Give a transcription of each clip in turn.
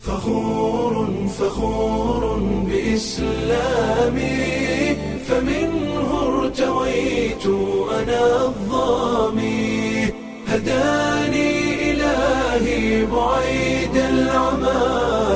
فخور فخور بإسلامي فمنه ارتويت أنا الظامي هداني إلهي بعيد العمى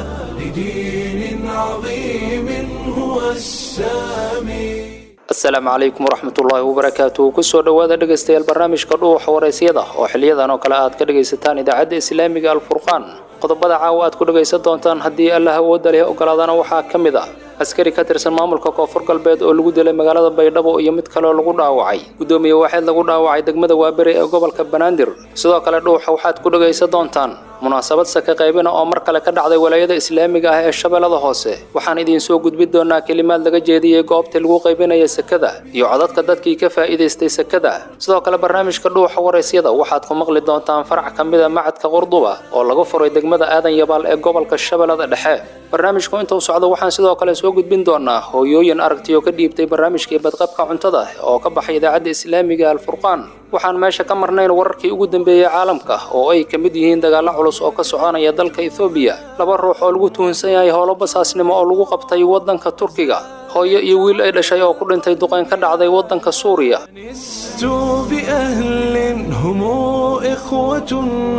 لدين عظيم هو السامي asalaamu calaykum waraxmatullaahi wabarakaatu kusoo dhowaada dhegaystayaal barnaamijka dhuuxa waraysyada oo xiliyadan oo kale aad ka dhagaysataan idaacadda islaamiga alfurqaan qodobada caawa aad ku dhagaysan doontaan haddii allah awoodda leh ogolaadana waxaa ka mid ah askari ka tirsan maamulka koonfur galbeed oo lagu dilay magaalada baydhabo iyo mid kaleo lagu dhaawacay guddoomiye waaxeed lagu dhaawacay degmada waaberi ee gobolka banaadir sidoo kale dhuuxa waxaad ku dhagaysan doontaan munaasabad saka qaybina oo mar kale ka dhacday walaayada islaamiga ah ee shabeellada hoose waxaan idiin soo gudbin doonaa kelimaad laga jeediyey goobtii lagu qaybinaya sakada iyo codadka dadkii ka faa'iidaystay sakada sidoo kale barnaamijka dhuuxa waraysyada waxaad ku maqli doontaan farac ka mida macadka qurduba oo lagu furay degmada aadan yabaal ee gobolka shabeellada dhexe barnaamijku inta u socdo waxaan sidoo kale soo gudbin doonaa hooyooyin aragtiyo ka dhiibtay barnaamijkii badqabka cuntada oo ka baxay idaacadda islaamiga alfurqaan waxaan meesha ka marnayn wararkii ugu dambeeyey caalamka oo ay ka mid yihiin dagaallo culus oo ka soconaya dalka ethoobiya laba ruux oo lagu tuhunsan yahay howlo basaasnimo oo lagu qabtay waddanka turkiga hooyo iyo wiil ay dhashay oo ku dhintay duqayn ka dhacday waddanka suuriya لست بأهل هم إخوة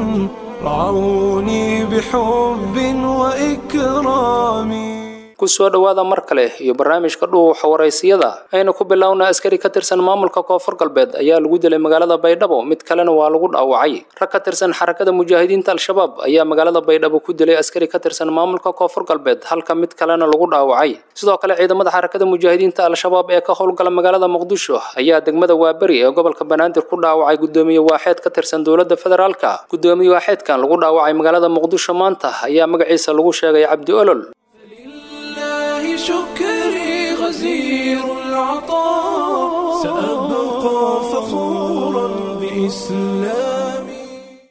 رعوني بحب وإكرام kusoo dhowaada mar kale iyo barnaamijka dhuuxa waraysiyada aynu ku bilownaa askari ka tirsan maamulka koonfur galbeed ayaa lagu dilay magaalada baydhabo mid kalena waa lagu dhaawacay rag ka tirsan xarakada mujaahidiinta al-shabaab ayaa magaalada baydhabo ku dilay askari ka tirsan maamulka koonfur galbeed halka mid kalena lagu dhaawacay sidoo kale ciidamada xarakada mujaahidiinta al-shabaab ee ka howlgala magaalada muqdisho ayaa degmada waaberi ee gobolka banaadir ku dhaawacay guddoomiye waaxeed ka tirsan dowladda federaalka guddoomiye waaxeedkan lagu dhaawacay magaalada muqdisho maanta ayaa magaciisa lagu sheegay cabdi olol لله شكري غزير العطاء سأبقى فخورا بإسلامي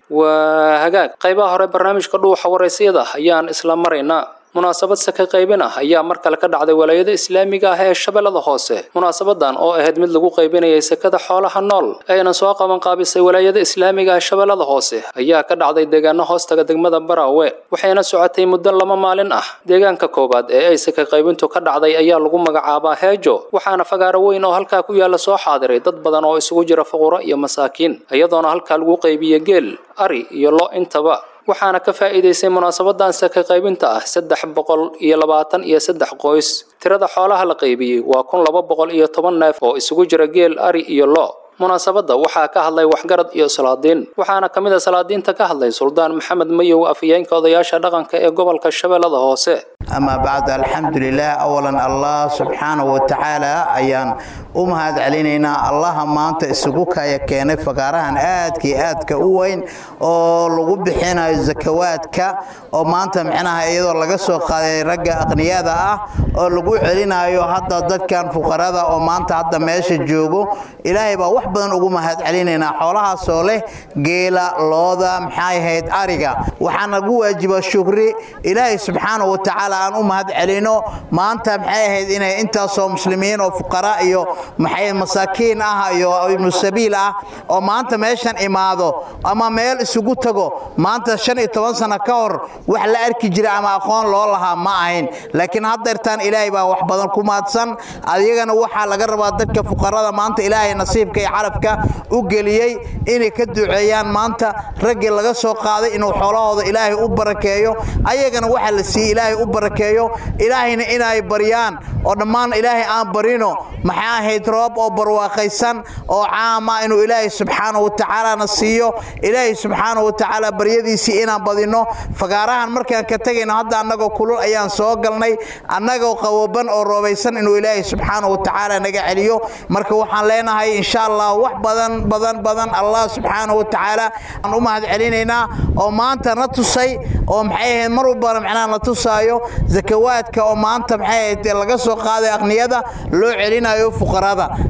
waa hagaag qaybaha hore barnaamijka dhuuxa waraysiyada ayaan isla maraynaa munaasabad saka qaybin ah ayaa mar kale ka dhacday walaayada islaamiga ah ee shabeellada hoose munaasabadan oo ahayd mid lagu qaybinayay sakada xoolaha nool ayna soo qaban qaabisay walaayada islaamiga ah shabeellada hoose ayaa ka dhacday deegaano hoostaga degmada baraawe waxayna socotay muddo laba maalin ah deegaanka koowaad ee ay saka qaybintu ka dhacday ayaa lagu magacaabaa heejo waxaana fagaaro weyn oo halkaa ku yaala soo xaadiray dad badan oo isugu jira fuquro iyo masaakiin iyadoona halkaa lagu qaybiyey geel ari iyo lo intaba waxaana ka faa'iidaysay munaasabadan saka qaybinta ah saddex boqol iyo labaatan iyo saddex qoys tirada xoolaha la qaybiyey waa kun laba boqol iyo toban neef oo isugu jira geel ari iyo lo munaasabadda waxaa ka hadlay waxgarad iyo salaadiin waxaana ka mid a salaadiinta ka hadlay suldaan maxamed mayow afhayeenka odayaasha dhaqanka ee gobolka shabeellada hoose أما بعد الحمد لله أولا الله سبحانه وتعالى أيان أمهد علينا الله ما أنت سجوك يا كان فقارهن آدك آدك أوين أو لغو بحنا الزكواتك أو ما أنت معناها أيضا لغا سوق رجع أغنياء ذا أو لغو علينا أيو حتى ضد كان فقراء أو ما أنت حتى ماشي جوجو إلهي بقى وحبا أمهد علينا حولها صالح جيلا لوضا محاي هيد أريقا وحنا قوة جب الشكر إلهي سبحانه وتعالى aan u mahad celino maanta maxay ahayd inay intaasoo muslimiin oo fuqara iyo maxay masaakiin ah iyo ibnu sabiil ah oo maanta meeshan imaado ama meel isugu tago maanta shan iyo toban sano ka hor wax la arki jira ama aqoon loo lahaa ma ahayn laakiin haddeertaan ilaahay baa wax badan ku mahadsan adigana waxaa laga rabaa dadka fuqarada maanta ilaahay nasiibka iyo carabka u geliyey inay ka duceeyaan maanta raggii laga soo qaaday inuu xoolahooda ilaahay u barakeeyo ayagana waxaa la siiyey ilaahay u barakeeyo ilaahayna inay baryaan oo dhammaan ilaahay aan barino maxaa ahayd roob oo barwaaqaysan oo caama inuu ilaahay subxaanahu watacaalana siiyo ilaahay subxaanahu watacaala baryadiisii inaan badino fagaarahan markaan ka tegayno hadda annagoo kulul ayaan soo galnay annagoo qawoban oo roobaysan inuu ilaahay subxaanahu watacaala naga celiyo marka waxaan leenahay insha allah wax badan badan badan allah subxaanahu watacaala aan u mahad celinaynaa oo maanta na tusay oo maxay ahayd mar walbana macnaha na tusaayo zakawaadka oo maanta maxay ahayd laga soo qaaday aqniyada loo celinayo fuqarada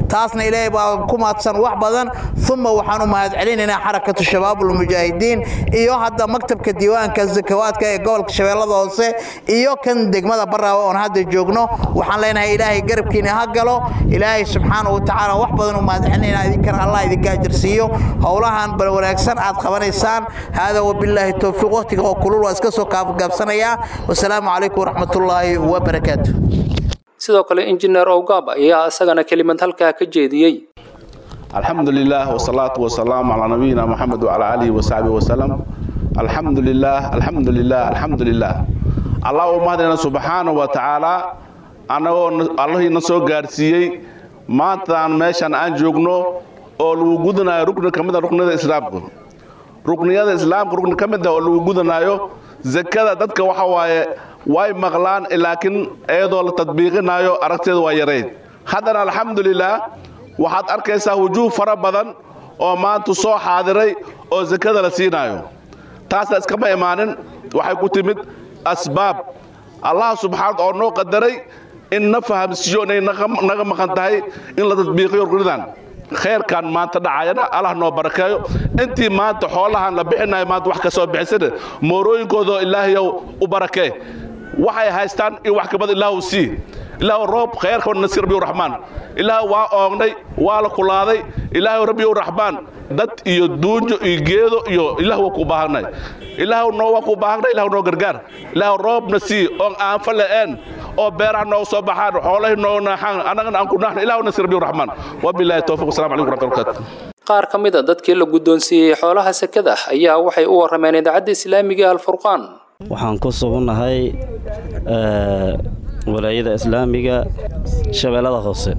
taasna ilaahay baa ku mahadsan wax badan uma waxaan u mahad celinaynaa xarakatu shabaabulmujaahidiin iyo hadda maktabka diiwaanka zakawaadka ee gobolka shabeellada hoose iyo kan degmada baraawe oon hadda joogno waxaan leenahay ilaahay garabkiina ha galo ilaahay subxaanahu watacaala wax badan u mahad celinaynaa idinkana allah idinka ajarsiiyo howlahan bal wanaagsan aad qabanaysaan hada wabilaahi towfiiq waqtiga oo kulul waa iska soo kaafgaabsanayaa wasalaamu calaykum waraxmatullaahi wabarakaatu sidoo kale injineer owgaab ayaa isagana kelimad halkaa ka jeediyey الحمد لله والصلاة والسلام على نبينا محمد وعلى آله وصحبه وسلم الحمد لله الحمد لله الحمد لله الله ومهدنا سبحانه وتعالى أنا الله نسو قارسيي ما تان ميشان أن جوغنو oo lagu gudanayo rukni ka mid a rukniyada islaamka rukniyada islaamka rukni ka mid ah oo lagu gudanayo zakada dadka waxa waaye way maqlaan laakiin iyadoo la tadbiiqinayo aragteedu waa yarayd haddana alxamdulilah waxaad arkaysaa wujuuh fara badan oo maanta soo xaadiray oo zakada la siinayo taasna iskama imaanin waxay ku timid asbaab allah subxaana oo noo qadaray in na fahamsiiyo inay naga maqan tahay in la tadbiiqiyo ruknidan khayrkan maanta dhacayana allah noo barakeeyo intii maanta xoolahan la bixinayo maanta wax ka soo bixisana moorooyinkoodoo ilaahayow u barakee waxay haystaan in wax kabad ilaahu sii ilaahu roob khayrka nasir rabbiyu raxmaan ilaahu waa oognay waa la kulaaday ilaahu rabbiyu raxmaan dad iyo duunjo iyo geedo iyo ilaahu waa ku baahanay ilaahu noo waa ku baahanay ilaahu noo gargaar ilaahu roobna sii oon aan fala'een oo beeraha nooga soo baxaan xoolahi noo naaxaan annagana aan ku naaxna ilaahu nasir rabbiyu raxmaan wabilaahi towfiq wasalamu calaykum waraxmatullahi wabarakatu qaar ka mid a dadkii la guddoonsiiyey xoolaha sekada ayaa waxay u warrameen idaacadda islaamiga alfurqaan waxaan ku sugunnahay walaayada islaamiga shabeellada hoose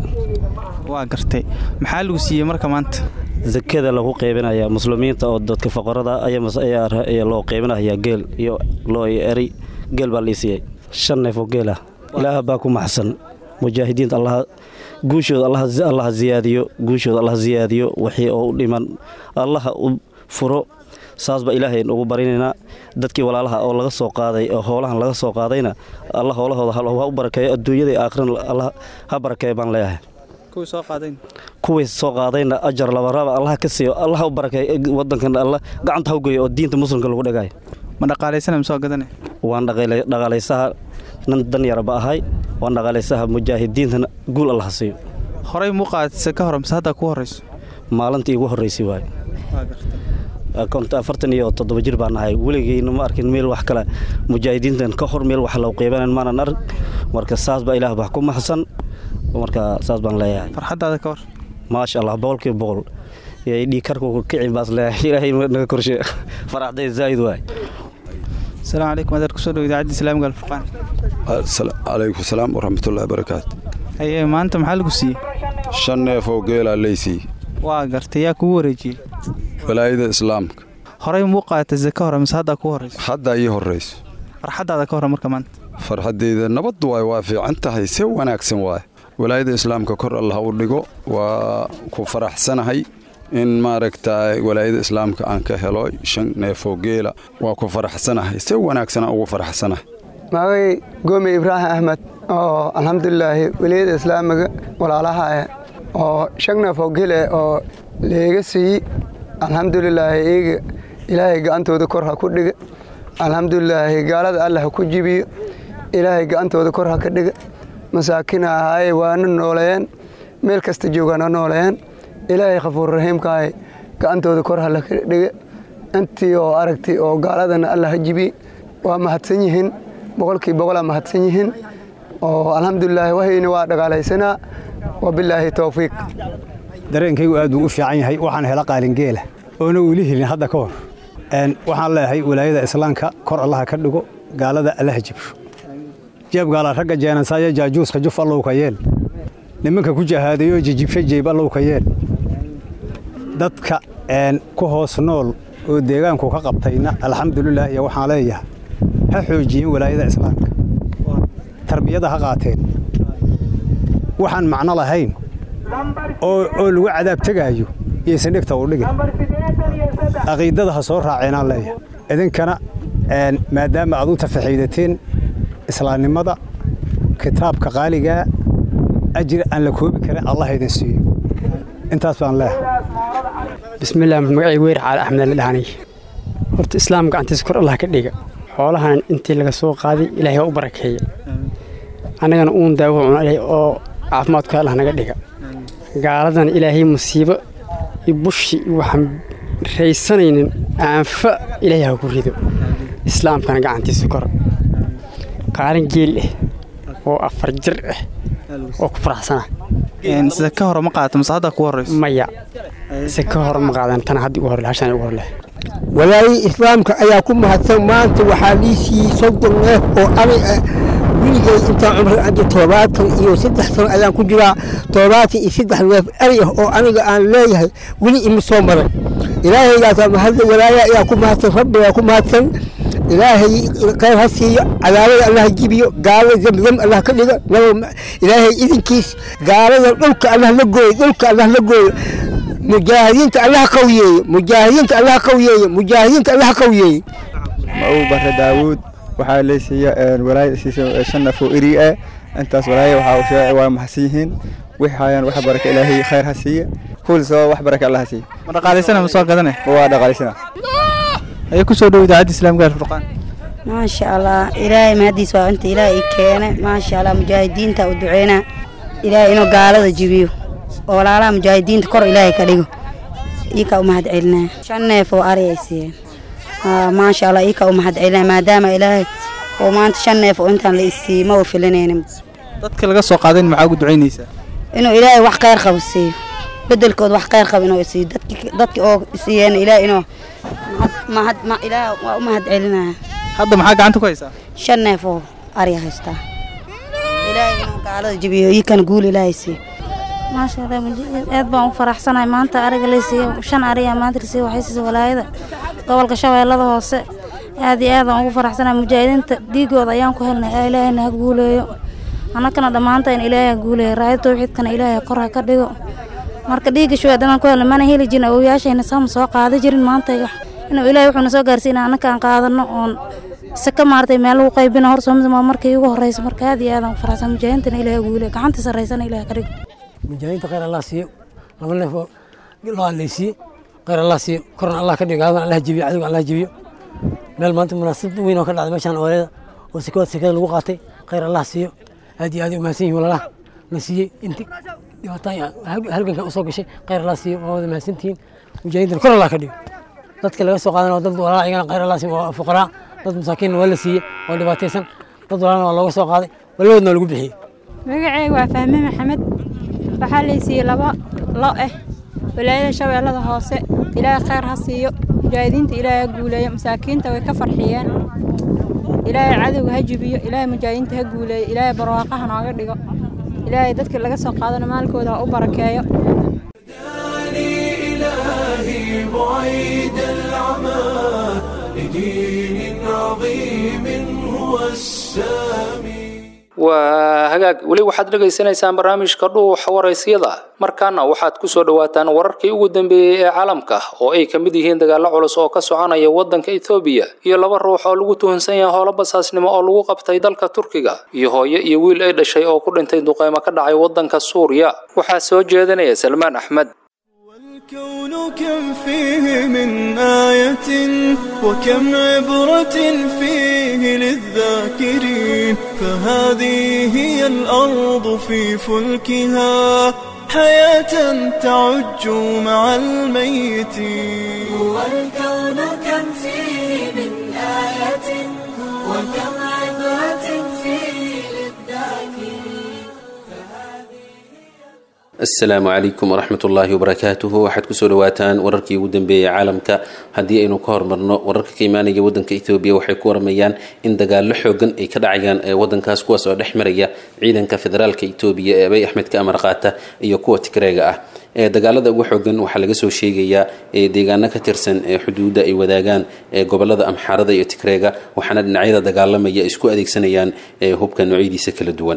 waa gartay maxaa lagu siiyey marka maanta zakada lagu qaybinaya muslimiinta oo dadka faqarada ayaa loo qaybinaya geel iyo loo eri geel baa lii siiyey shan neef oo geel ah ilaah baa ku maxsan mujaahidiinta allah guushooda allah ziyaadiyo guushooda allah ziyaadiyo wixii oo u dhiman allaha u furo saas baa ilaahay ugu barinaynaa dadkii walaalaha oo laga soo qaaday oo hoolahan laga soo qaadayna alla hoolahooda ha u barakeeyo adduunyada iyo aakhirana allah ha barakeeyo baan leeyahay kuwii soo qaadayn kuwii soo qaadayna ajar labaraba allah ka siiyo allah u barakeeyo wadankan allah gacanta ha u geeyo oo diinta muslimka lagu dhagaayo ma dhaqaalaysana ma soo gadane waan dhaqaalaysaha nan dan yarba ahay waan dhaqaalaysaha mujaahidiintana guul allah ha siiyo horey muu qaadisa ka hor mise haddaa kuu horrayso maalintii igu horraysay waaye waa gartay konta afartan iyo toddoba jir baan ahay weligeyna ma arkin meel wax kale mujaahidiintan ka hor meel wax loo qeybanan maanan arg marka saas baa ilaah wax ku maxsan marka saas baan leeyahay farxaddaada ka hor maasha allah boqolkiiba boqol dhiikarku kicin baas leeyahay ilaahay naga korshe faraxday zaa'id waay asalaamu calaykum adeer kusoo dhow idaacadda islaamiga alfurqaan calaykum salaam waraxmatullahi barakaatu haye maanta maxaa lagu siiyey shan neef oo geelaa leysii waa gartay yaa kugu wareejiyey walaayada islaamka horey muu qaata zaka hore mise haddaa kuu horrayso hadda ii horrayso farxaddaada ka hore marka maanta farxaddayda nabad waay waa fiican tahay si wanaagsan waay walaayada islaamka kor allah u dhigo waa ku faraxsanahay in maaragta walaayada islaamka aan ka helo shan neefoo geela waa ku faraxsanahay si wanaagsan aan ugu faraxsanahay magacay goome ibraahim axmed oo alxamdulilaahi walaayada islaamiga walaalaha eh oo shan neefoo geel eh oo leega siiyey alxamdulilaahi iyaga ilaahay gacantooda kor ha ku dhiga alxamdulilaahi gaalada alla ha ku jibiyo ilaahay gacantooda kor ha ka dhiga masaakina ahaaye waana nooleeyeen meel kasta joogaana nooleeyeen ilaahay khafuurraxiimkaahay gacantooda kor hala ka dhiga intii oo aragtay oo gaaladana alla ha jibiye waa mahadsan yihiin boqolkii boqolaa mahadsan yihiin oo alxamdulilaahi wahayna waa dhagaalaysanaa wabilaahi towfiiq dareenkaygu aad buu u fiican yahay waxaan hela qaalingeela oona weli helin hadda ka hor waxaan leeyahay walaayada islaamka kor allaha ka dhigo gaalada allaha jibsho jeebgaala ragga jeenansaayo jaajuuska juf allow ka yeel nimanka ku jahaadayo jijibsho jeeb allow ka yeel dadka ku hoos nool oo deegaanku ka qabtayna alxamdulilah iyo waxaan leeyahay ha xoojiyeen walaayada islaamka tarbiyada ha qaateen waxaan macno lahayn oo lagu cadaab tegaayo iyaysan dhegta u dhigin caqiidada ha soo raaceenaan leeyahay idinkana maadaama aad u tafaxiidateen islaamnimada kitaabka qaaligaa ajir aan la koobi karin allah idin siiyo intaas baan leeyahay bismillaah magacay weyr caali axmed la dhahanay horta islaam gacantiisa kor allah ka dhiga xoolahan intii laga soo qaaday ilaahay ha u barakeeya annagana uun daawo cuna ilaahay oo caafimaadka allah naga dhiga gaaladan ilaahay musiibo iyo bushi iyo waxaan raysanaynin aanfa ilaahay ha ku rido islaamkana gacantiisa kor qaalin geel ah oo afar jir ah oo ku faraxsana sida ka hore ma qaadato mase hadda ku horeyso maya se ka hore ma qaadan tana hadda ugu hor hashan ugu hor leh walaayii islaamka ayaa ku mahadsan maanta waxaa lii siiyey soddon neef oo ari ah wiligay intaan cumri adi toddobaatan iyo saddex sano ayaan ku jiraa toddobaatan iyo saddex neef ari ah oo aniga aan leeyahay weli ima soo maray ilaahaygaasa mahadla walaaya ayaa ku mahadsan rabbigaa ku mahadsan ilaahay khayr ha siiyo cadaabada allah jibiyo gaalada zamzam allah ka dhigo ilaahay idinkiis gaalada dhulka allah la gooyo dhulka allah la gooyo mujaahidiinta allah qawiyeeye mujaahidiinta allah qawiyeeye mujaahidiinta allah qawiyeeye mau bare daawuud waxaa leysiiya walaayada siisa shan naf oo eri ah intaas walaaya waxaa sheegay waa maxsan yihiin wixayaan wax baraka ilaahay khayr ha siiya kuul soo wax baraka allah ha siiya ma dhaqaalaysana ma soo gadane waa dhaqaalaysana ayay ku soo dhow idaacadda islaamka alfurqaan maasha allah ilaahay mahadiis waa inta ilaahay i keene maasha allah mujaahidiinta u duceynaa ilaahay inuu gaalada jibiyo oo walaalaha mujaahidiinta kor ilaahay ka dhigo iika u mahad celinaa shan neef oo ari ay siiyeen maasha allah iika u mahad celinaa maadaama ilaahay oo maanta shan neef oo intaan la isiiyey ma u filinaynin dadka laga soo qaadayn maxaa ugu ducaynaysaa inuu ilaahay wax khayr qabo siiyo bedelkood wax khayr qabo inuu isiiyo dadki oo isiiyeen ilaahay inuu mahad ilaahay waa u mahad celinaya hadda maxaa gacanta ku haysaa shan neef oo ari haystaa ilaahay inuu gaalada jabiyo iikana guul ilaahay siiyo maasha allah aad baan u faraxsanahay maanta ariga laysiiyo shan ariya maanta laysiiyo waxay siisa walaayada gobolka shabeellada hoose aad iyo aad aan ugu faraxsanahay mujaahidiinta dhiigooda ayaan ku helnay ee ilaahayna ha guuleeyo annagana dhammaantayn ilaahay ha guuleeyo raayada tawxiidkana ilaahay kor ha ka dhigo marka dhiigga shuhaad inaan ku helnay mana heli jirin awooyaashayna saama soo qaada jirin maanta inuu ilaahay wuxuuna soo gaarsiina annaka aan qaadano oon saka maartay meel lagu qaybina hor soomidma markii ugu horeysa marka aad iyo aad aan u faraxsan mujaahidiintana ilaahay ha guuleeyo gacanta sarreysana ilaahay ka dhigo mujaahidiinta khayr allah siiyo laba neef oo loo allaysiiye khayr allah siiyo korna allah ka dhigo gaadan allah jebiyo cadowga allah jebiyo meel maanta munaasabad weyn oo ka dhacday meeshaan ooleeda oo sikawaad sikada lagu qaatay khayr allah siiyo aad iyo aad u mahadsan yihin walaalaha la siiyey inti dhibaataan halganka usoo gashay khayr allah siiyo waa wada mahadsantihiin mujaahidiintana kor allah ka dhigo dadka laga soo qaadan oo dad walaala igana khayr allah siiyo waa fuqaraa dad masaakiinna waa la siiyey oo dhibaataysan dad walaalna waa looga soo qaaday walabadoodna waa lagu bixiyey magacayga waa fahme maxamed waxaa laysiiyey laba lo ah walaayada shabeellada hoose ilaahay khayr ha siiyo mujaahidiinta ilaahay ha guuleeyo masaakiinta way ka farxiyeen ilaahay cadowga ha jibiyo ilaahay mujaahidiinta ha guuleeyo ilaahay barwaaqaha nooga dhigo ilaahay dadka laga soo qaadana maalkooda ha u barakeeyo إلهي بعيد العمى لدين عظيم هو السامي waa hagaag weli waxaad dhegaysanaysaan barnaamijka dhuuxa waraysyada markaana waxaad ku soo dhowaataan wararkii ugu dambeeyey ee caalamka oo ay ka mid yihiin dagaallo culus oo ka soconaya waddanka ethoobiya iyo laba ruux oo lagu tuhunsan yahay howlo basaasnimo oo lagu qabtay dalka turkiga iyo hooyo iyo wiil ay dhashay oo ku dhintay duqeymo ka dhacay waddanka suuriya waxaa soo jeedinaya salmaan axmed الكون كم فيه من آية وكم عبرة فيه للذاكرين فهذه هي الأرض في فلكها حياة تعج مع الميتين هو الكون كم فيه من آية وكم عبرة فيه للذاكرين asalaamu calaykum waraxmat ullaahi wabarakaatuhu waxaad kusoo dhawaataan wararkii ugu dambeeyey caalamka haddii aynu ka hormarno wararka ka imaanaya wadanka ethoobiya waxay ku waramayaan in dagaallo xoogan ay ka dhacayaan ee wadankaas kuwaas oo dhex maraya ciidanka federaalka etoobiya ee abay axmed ka amar qaata iyo kuwa tigreega ah ee dagaalada ugu xoogan waxaa laga soo sheegayaa ee deegaano ka tirsan ee xuduudda ay wadaagaan ee gobolada amxaarada iyo tigreega waxaana dhinacyada dagaalamaya isku adeegsanayaan ee hubka noocyadiisa kala duwan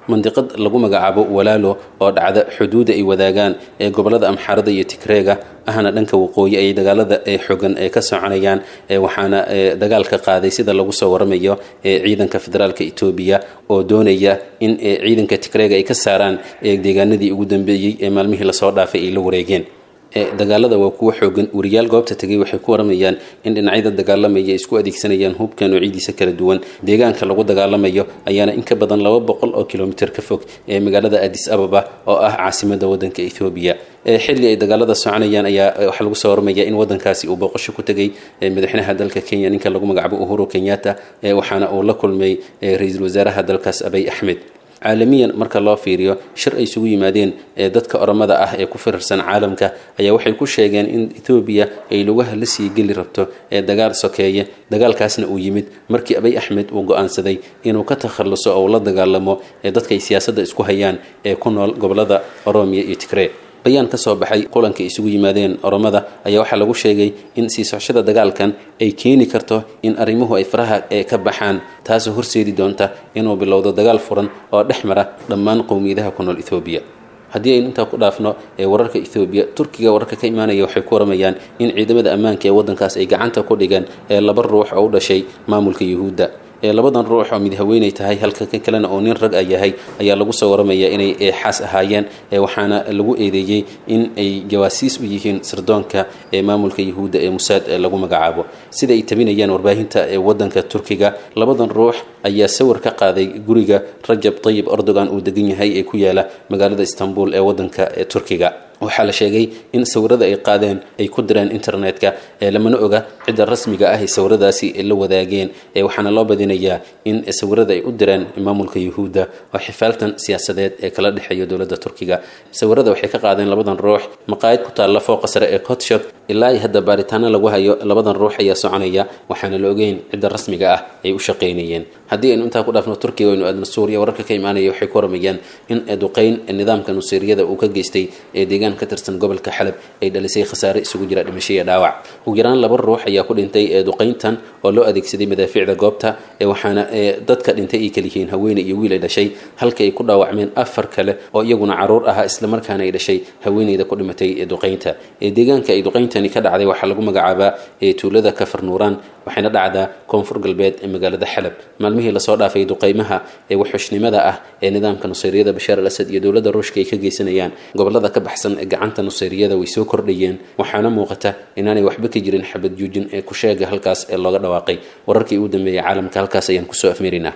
mandiqad lagu magacaabo walaalo oo dhacda xuduuda ay wadaagaan ee gobolada amxaarada iyo tigreega ahna dhanka waqooyi ay dagaalada ee xogan ee ka soconayaan waxaana dagaal ka qaaday sida lagu soo waramayo ciidanka federaalka etoobiya oo doonaya in ciidanka tigreega ay ka saaraan deegaanadii ugu dambeeyey ee maalmihii lasoo dhaafay ay la wareegeen dagaalada waa kuwa xoogan wariyaal goobta tegay waxay ku waramayaan in dhinacyada dagaalamaya isku adeegsanayaan hubka noocidiisa kala duwan deegaanka lagu dagaalamayo ayaana in ka badan laba boqol oo kilomitir ka fog ee magaalada adis ababa oo ah caasimada wadanka ethoobiya xilli ay dagaalada soconayaan ayaa waxaa lagu soo waramaya in wadankaasi uu booqasho ku tegay madaxweynaha dalka kenya ninka lagu magacaabo uhuru kenyatta waxaana uu la kulmay ra-iisul wasaaraha dalkaas abay axmed caalamiyan marka loo fiiriyo shir ay isugu yimaadeen ee dadka oromada ah ee ku firarsan caalamka ayaa waxay ku sheegeen in etoobiya ay lugaha la sii geli rabto ee dagaal sokeeye dagaalkaasna uu yimid markii abay axmed uu go-aansaday inuu ka takhalluso oo uu la dagaalamo ee dadka ay siyaasadda isku hayaan ee ku nool gobolada oromiya iyo tigree bayaan ka soo baxay kulanka isugu yimaadeen oromada ayaa waxaa lagu sheegay in sii socoshada dagaalkan ay keeni karto in arrimuhu ay faraha ee ka baxaan taasoo horseedi doonta inuu bilowdo dagaal furan oo dhex mara dhammaan qowmiyadaha ku nool ethoobiya haddii aynu intaa ku dhaafno ee wararka ethoobiya turkiga wararka ka imaanaya waxay ku waramayaan in ciidamada ammaanka ee waddankaas ay gacanta ku dhigeen ee laba ruux oo u dhashay maamulka yuhuudda ee labadan ruux oo mid haweenay tahay halka kan kalena oo nin rag a yahay ayaa lagu soo waramayaa inay xaas ahaayeen waxaana lagu eedeeyey in ay jawaasiis u yihiin sirdoonka ee maamulka yuhuudda ee musaad ee lagu magacaabo sida ay tabinayaan warbaahinta ee wadanka turkiga labadan ruux ayaa sawir ka qaaday guriga rajab tayib erdogan uu degan yahay ee ku yaala magaalada istanbul ee wadanka ee turkiga waxaa la sheegay in sawirada ay qaadeen ay ku direen internetka ee lamana oga cidda rasmiga ah ee sawiradaasi la wadaageen ee waxaana loo badinayaa in sawirada ay u direen maamulka yuhuudda oo xifaaltan siyaasadeed ee kala dhexeeya dowladda turkiga sawirada waxay ka qaadeen labadan ruux maqaayad ku taalla fooqa sare ee kotshop ilaa iyo hadda baaritaano lagu hayo labadan ruux ayaa soconaya waxaana la ogeyn cidda rasmiga ah ay u shaqaynayeen haddii aynu intaa ku dhaafno turkiga aynu aadno suuriya wararka ka imaanaya waxay ku waramayaan in duqeyn nidaamka nuseeriyada uu ka geystay ee deegaan ka tirsan gobolka xalab ay dhalisay khasaare isugu jira dhimasho iyo dhaawac ugu yaraan laba ruux ayaa ku dhintay ee duqeyntan oo loo adeegsaday madaafiicda goobta ee waxaana dadka dhintay ay kaliyihiin haweeney iyo wiil ay dhashay halka ay ku dhaawacmeen afar kale oo iyaguna caruur ahaa islamarkaana ay dhashay haweeneyda ku dhimatay ee duqeynta ee deegaanka ay duqeyntani ka dhacday waxaa lagu magacaabaa ee tuulada kafar nuuraan waxayna dhacdaa koonfur galbeed ee magaalada xalab maalmihii lasoo dhaafay duqeymaha ee waxxushnimada ah ee nidaamka nuseyriyada bashaar al asad iyo dowladda ruushka ay ka geysanayaan gobolada ka baxsan ee gacanta nuseyriyada way soo kordhayeen waxaana muuqata inaanay waxba ka jirin xabad juujin ee ku sheega halkaas ee looga dhawaaqay wararkii ugu dambeeyay caalamka halkaas ayaan kusoo afmeerinaa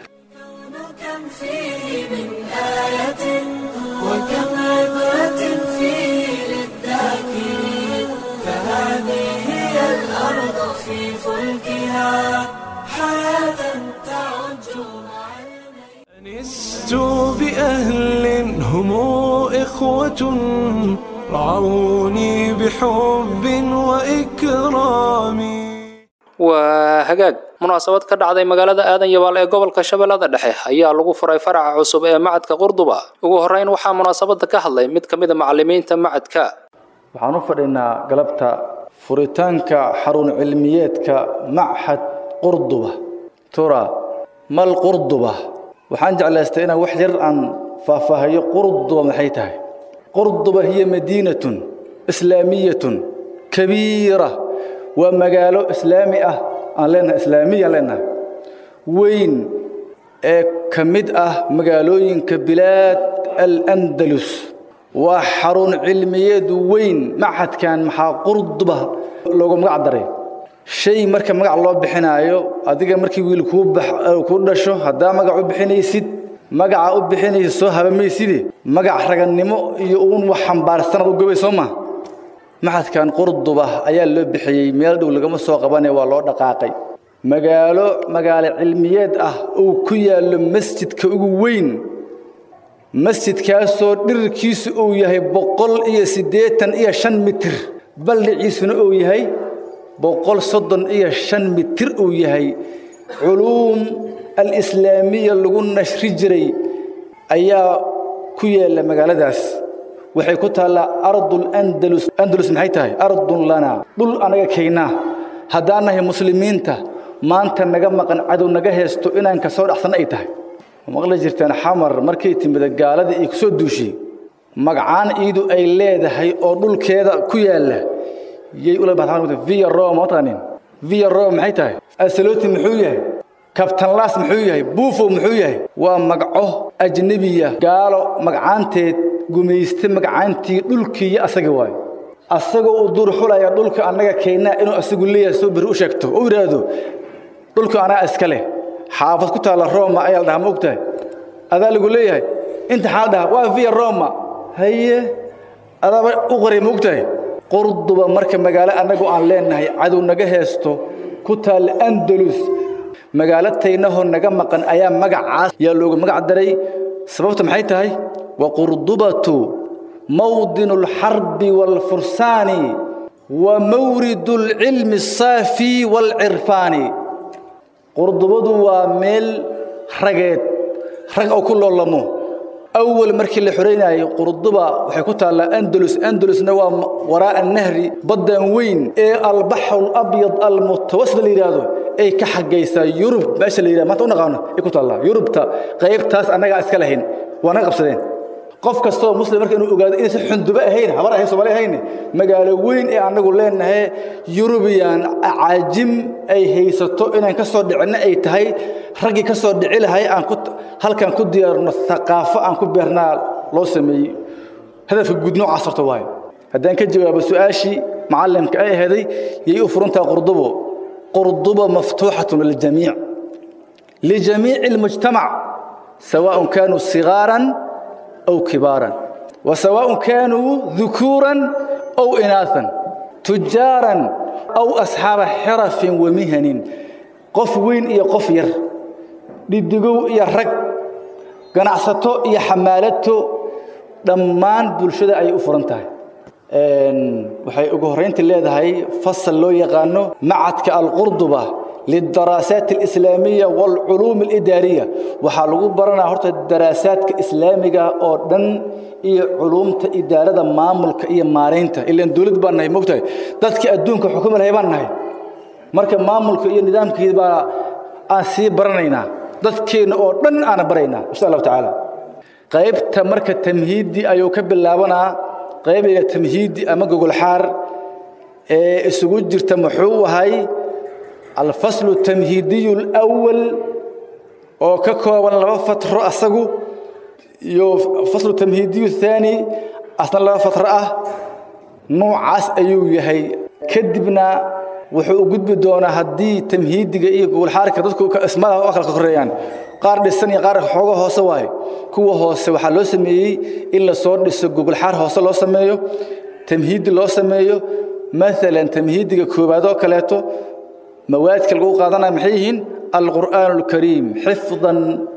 أنست بأهل هم إخوة رعوني بحب وإكرام waa hagaag munaasabad ka dhacday magaalada aadan yabaal ee gobolka shabeellada dhexe ayaa lagu furay faraca cusub ee macadka qurduba ugu horreyn waxaa munaasabada ka hadlay mid ka mid a macalimiinta macadka waxaan u fadhinaa galabta furitaanka xarun cilmiyeedka machad qurduba tura mal qurduba waxaan jeclaystay inaan wax yar aan faahfaahayo qurduba maxay tahay qurduba hiya madiinatun islaamiyatun kabiira waa magaalo islaami ah aan leenahay islaamiyaan leenahay weyn ee ka mid ah magaalooyinka bilaad alandalus waa xarun cilmiyeed weyn machadkan maxaa qurduba loogu magac daray shay marka magac loo bixinaayo adiga markii wiil kuu dhasho haddaa magac u bixinaysid magaca u bixinaysid soo habamayside magac ragannimo iyo uun wax xambaarsanad u gobay soo maa maxadkan qurduba ayaa loo bixiyey meel dhow lagama soo qabane waa loo dhaqaaqay magaalo magaalo cilmiyeed ah uu ku yaallo masjidka ugu weyn masjidkaasoo dhirirkiisu uu yahay boqol iyo siddeetan iyo shan mitir baldhiciisuna uu yahay boqol soddon iyo shan mitir uu yahay culuum alislaamiya lagu nashri jiray ayaa ku yaalla magaaladaas waxay ku taallaa ardul andalus andalus maxay tahay ardun lanaa dhul anaga keynaa haddaan nahay muslimiinta maanta naga maqan cadow naga heesto inaan ka soo dhacsanno ay tahay maqli jirteen xamar markay timida gaaladii ay kusoo duushay magacaan iidu ay leedahay oo dhulkeeda ku yaalla yay ula baxdaan via roma mataqanin via roma maxay tahay asaloti muxuu yahay kabtanlaas muxuu yahay buufo muxuu yahay waa magaco ajnebiya gaalo magacaanteed gumayste magacaantii dhulkiiyo asaga waayo asagoo uu duur xulaya dhulka annaga keennaa inuu asagu leeyahay soo berri u sheegto oo yidhaahdo dhulka anaa iska leh xaafad ku taalla roma ayaa la dhahaa ma ogtahay adaa lagu leeyahay inta xaa la dhahaa waa via roma haye adaaba u qoray ma ogtahay qurduba marka magaalo annagu aan leenahay cadow naga heesto ku taalla andalus magaalo taynahoo naga maqan ayaa magacaas yaa loogu magac daray sababta maxay tahay wa qurdubatu mawdinu alxarbi waalfursaani wa mawridu alcilmi asaafi waalcirfaani qurdubadu waa meel rageed rag oo ku loolamo awal markii la xoreynayay qurduba waxay ku taallaa andalus andalusna waa waraa'a nahri baddan weyn ee albaxru alabyad almutawasit la yidhaahdo ay ka xagaysaa yurub meesha la yidhahdo maanta u naqaano ay ku taallaa yurubta qaybtaas annagaa iska lahayn waa naga qabsadeen qof kastoo muslim marka inuu ogaado inaysan xundubo ahayn habar ahayn soomaali ahayn magaalo weyn ee annagu leenahay yurubiyan caajim ay haysato inaan ka soo dhicinno ay tahay raggii ka soo dhici lahay aan ku halkaan ku diyaarno thaqaafo aan ku beernaa loo sameeyey hadafka guud noocaas horta waayo haddaan ka jawaabo su-aashii macallimka ay aheeday yay u furantaha qurdubo qurdubo maftuuxatun liljamiic lijamiici almujtamac sawaaء kaanuu sigaaran أو كبارا وسواء كانوا ذكورا أو إناثا تجارا أو أصحاب حرف ومهن قف وين إيا قف ير للدقو إيا رق قناعسته إيا حمالته دمان بلشدة أي أفرنتها waxay ugu horeyntii leedahay fasal loo yaqaano macadka alqurduba للدراسات الإسلامية والعلوم الإدارية وحالو برنا هرت الدراسات الإسلامية أو دن إيه علوم إدارة مامل كإيه مارينتا إلا دولت برنا مقتى ذاتك أدون كحكومة الهيبان مركب مامل كإيه نظام كإيه أسي برنينا ذاتك أو دن أنا برينا إن شاء الله تعالى قيب تمرك التمهيدي أيو كبل لابنا قيب التمهيدي أما جوجل حار إيه السجود جرت محو هاي الفصل التمهيدي الأول أو ككو ولا فترة أسقو يو فصل التمهيدي الثاني أصلا لا فترة نوع عس أيو يهي كدبنا wuxuu u gudbi doonaa haddii tamhiidiga iyo gowlxaarka dadku ismada oo kala koreeyaan qaar dhisan iyo qaar xooga hoose waaye kuwa hoose waxaa loo sameeyey in la soo dhiso gogolxaar hoose loo sameeyo tamhiidi loo sameeyo maalan tamhiidiga koowaad oo kaleeto مواد lagu qaadanaya maxay yihiin القرآن الكريم حفظا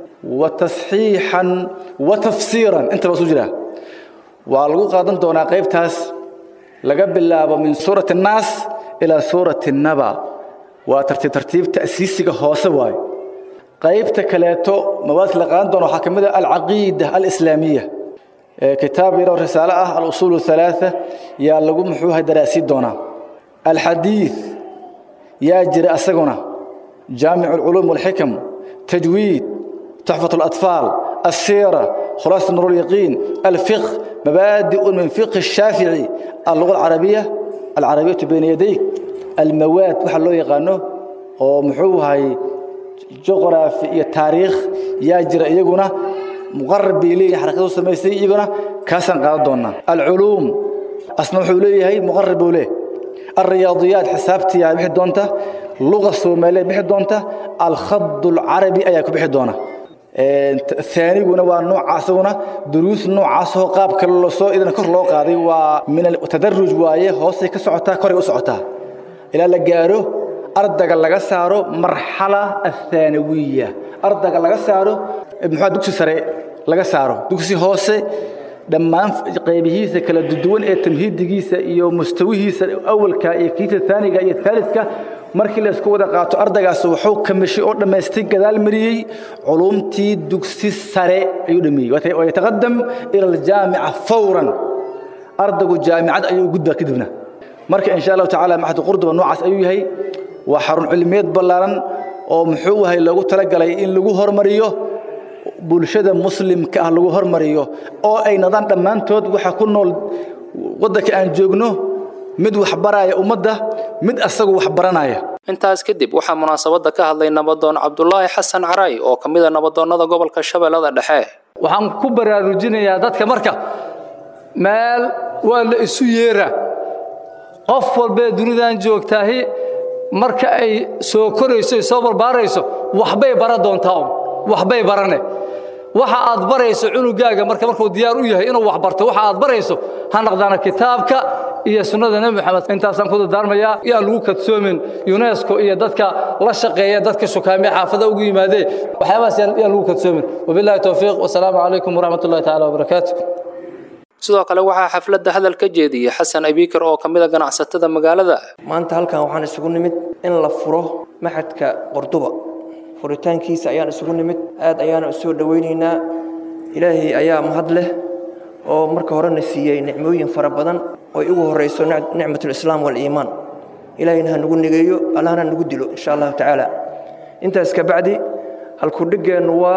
وتصحيحا وتفسيرا انت بسو جرا waa lagu qaadan doonaa qaybtaas laga bilaabo min suurati الناس إلى سورة النبأ وترتيب ترتيب تأسيسك هوسه واي qaybta kaleeto mawaadka la qaadan doono waxaa ka mid ah alcaqiida alislaamiya kitaab yaroo risaale ah alusuul halaatha yaa lagu muxuuha daraasiin doonaa alxadiid yaa jira asaguna jaamic alculuum walxikam tajwiid تحفة الأطفال السيرة خلاصة نور اليقين الفقه مبادئ من فقه الشافعي اللغة العربية العربية بين يديك المواد وحلو يقانو ومحوها جغرافي iyo taariikh yaa jira iyaguna muqarrab bay leeyahay xarakadu samaysay iyaguna kaasan qaadan doonaa alculuum asna wuxuu leeyahay muqarrab buu leeyahay الرياضيات حسابتي يا بixi doonta لغة Soomaaliyeed bixi doonta الخط العربي ayaa ku bixi doona ثانيغuna waa noocaasuna duruus noocaas oo qaab kale loo soo idin kor loo qaaday waa min tadarruj waaye hoose ka socotaa kor u socotaa ilaa la gaaro ardayga laga saaro marxala athanawiya ardayga laga saaro muxuu dugsi sare laga saaro dugsi hoose dhammaan qaybihiisa kala duwan ee tamhiidigiisa iyo mustawihiisa awalka iyo kiisa thaniga iyo thaalidka markii la isku wada qaato ardaygaas wuxuu kamishay oo dhammaystay gadaal mariyey culumtii dugsi sare ayuu dhameeyey wayataqadam ila aljaamica fawran ardaygu jaamicad ayuu gudbaa kadibna marka insha allahu tacaala maxadu qurduba noocaas ayuu yahay waa xarun cilmiyeed ballaaran oo muxuu yahay loogu talagalay in lagu hormariyo bulshada muslimka ah lagu hormariyo oo ay nadaan dhammaantood waxa ku nool waddanka aan joogno mid wax baraya ummadda mid asagu wax baranaya intaas kadib waxaa munaasabadda ka hadlay nabadoon cabdulaahi xasan caray oo ka mid a nabadoonnada gobolka shabeellada dhexe waxaan ku baraarujinayaa dadka marka meel waa la isu yeeraa qof walbee dunidan joogtaahi marka ay soo korayso soo barbaarayso waxbay bara doontaa un waxbay barane waxa aad barayso cunugaaga marka markuu diyaar u yahay inuu wax barto waxa aad barayso ha naqdaana kitaabka iyo sunnada nebi maxamed intaasaan ku dardaarmayaa yaan lagu kadsoomin unesco iyo dadka la shaqeeya dadka shukaamiya xaafada ugu yimaadee waxyaabahaas yaan lagu kadsoomin wabillahi towfiiq wasalaamu calaykum waraxmat ullahi tacaala wabarakaatu sidoo kale waxaa xafladda hadal ka jeediyey xasan abiikar oo ka mid a ganacsatada magaalada maanta halkan waxaan isugu nimid in la furo maxadka qorduba furitaankiisa ayaan isugu nimid aad ayaana u soo dhowaynaynaa ilaahay ayaa mahad leh oo marka horena siiyey nicmooyin fara badan oo ay ugu horrayso nicmatulislaam waaliimaan ilaahayna ha nagu nigeeyo allahna nagu dilo insha allahu tacaala intaas ka bacdi halkudhiggeennu waa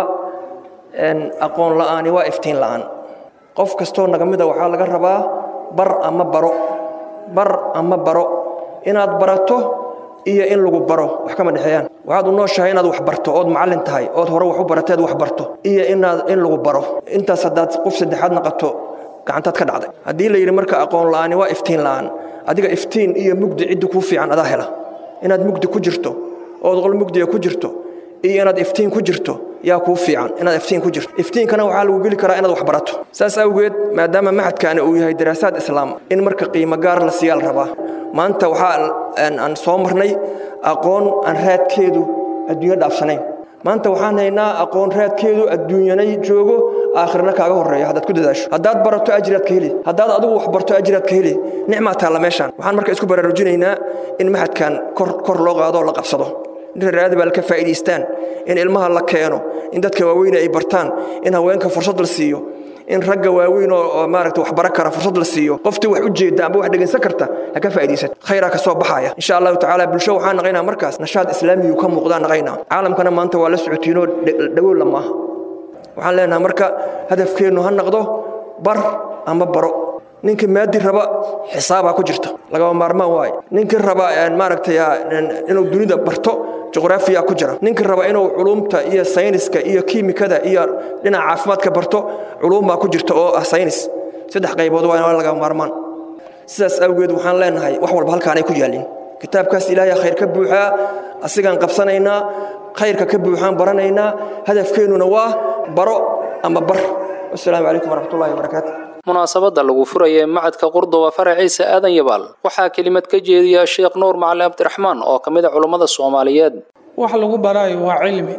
aqoon la'aani waa iftiin la'aan qof kastoo naga mida waxaa laga rabaa bar ama baro bar ama baro inaad barato iyo in lagu baro wax kama dhexeeyaan waxaad u nooshahay inaad wax barto ood macallin tahay ood hore wax u barateed wax barto iyo inaad in lagu baro intaas haddaad qof saddexaad naqato gacantaad ka dhacday haddii la yidhi marka aqoon la'aani waa iftiin la'aan adiga iftiin iyo mugdi ciddi kuu fiican adaa hela inaad mugdi ku jirto ood qol mugdiga ku jirto iyo inaad iftiin ku jirto yaa kuu fiican inaad iftiin ku jirto iftiinkana waxaa lagu geli karaa inaad wax barato saas awgeed maadaama maxadkaani uu yahay daraasaad islaam in marka qiimo gaar la siiyaa la rabaa maanta waxaa aan soo marnay aqoon aan raadkeedu adduunyo dhaafsanayn maanta waxaan haynaa aqoon raadkeedu adduunyanay joogo aakhirna kaaga horreeya haddaad ku dadaasho haddaad barato ajiraad ka heli haddaad adigu wax barto ajiraad ka heli nicmaa taalla meeshaan waxaan marka isku baraarujinaynaa in maxadkan kor kor loo qaado oo la qabsado in reeraada baa ka faa'iidaystaan in ilmaha la keeno in dadka waaweyn ay bartaan in haweenka fursad la siiyo in ragga waaweyn oo maaragta wax baran kara fursad la siiyo qoftii wax u jeeda amba wax dhegaysan karta ha ka faa'iidaysato khayraa ka soo baxaya insha allahu tacaala bulsho waxaan naqaynaa markaas nashaad islaamiyu ka muuqdaa naqaynaa caalamkana maanta waa la socotiinoo dhagool lama aha waxaan leenahay marka hadafkeennu ha noqdo bar ama baro ninkii maadi raba xisaabaa ku jirta lagama maarmaan waaye ninkii raba maaragtay inuu dunida barto juqraafiya ku jira ninkii raba inuu culumta iyo sayniska iyo kiimikada iyo dhinaca caafimaadka barto culuumbaa ku jirta oo ah saynis saddex qaybood waa lagama maarmaan sidaas awgeed waxaan leenahay wax walba halkaanay ku yaalin kitaabkaas ilaahay khayr ka buuxaa asigaan qabsanaynaa khayrka ka buuxaan baranaynaa hadafkeennuna waa baro ama bar wasalaamu calaykum waraxmatullahi wabarakaatu munaasabadda lagu furaya macadka qurduba faraciisa aadan yabaal waxaa kelimad ka jeediya sheekh nuur macali cabdiraxmaan oo ka mid a culummada soomaaliyeed wax lagu baraayo waa cilmi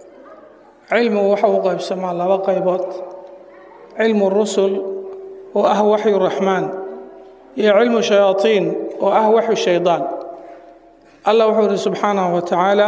cilmigu waxa uu qaybsamaa laba qaybood cilmu rusul oo ah waxyu raxmaan iyo cilmu shayaatiin oo ah waxyu shaydaan allah wuxuu yidhi subxaanahu wa tacaala